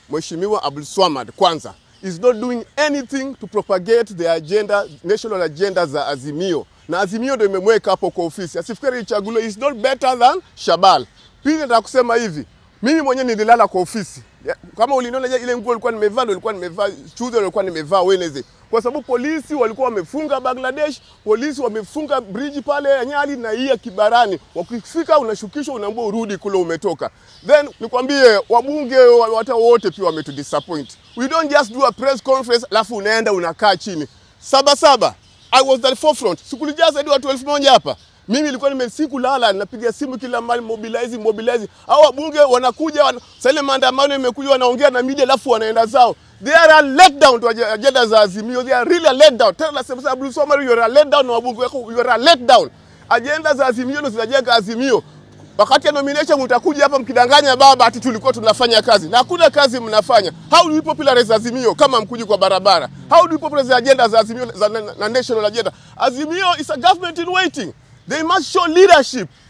Mheshimiwa Abdul Swamad kwanza is not doing anything to propagate the agenda, national agenda za Azimio, na Azimio ndio imemweka hapo kwa ofisi. Asifikiri ichaguliwe, is not better than Shabal. Pili, nataka kusema hivi, mimi mwenyewe nililala kwa ofisi Ya- kama uliniona je, ile nguo ilikuwa nimevaa ndio ilikuwa nimevaa Tuesday ilikuwa nimevaa Wednesday, kwa sababu polisi walikuwa wamefunga Bangladesh, polisi wamefunga bridge pale ya Nyali na hii ya Kibarani. Wakifika unashukishwa, unaambiwa urudi kule umetoka. Then nikwambie wabunge wa- hata wote pia wametudisappoint. We don't just do a press conference alafu unaenda unakaa chini. Saba saba, I was at the forefront. Sikulijaa zaidi watu elfu moja hapa. Mimi nilikuwa nimesikulala, napiga simu kila mahali, mobilize mobilize. Hao wabunge wanakuja wana, sasa ile maandamano imekuja, wanaongea na media alafu wanaenda zao. They are a letdown to ag- agenda za Azimio. They are really a letdown. Tena nasema sasa Abdul Swamad, you are a letdown na wabunge wako, you are a letdown. Agenda za Azimio ndio zinajenga Azimio. Wakati ya nomination mtakuja hapa mkidanganya baba ati tulikuwa tunafanya kazi na hakuna kazi mnafanya. How do we popularize Azimio kama mkuji kwa barabara? How do we popularize agenda za Azimio za na, na national agenda? Azimio is a government in waiting. They must show leadership.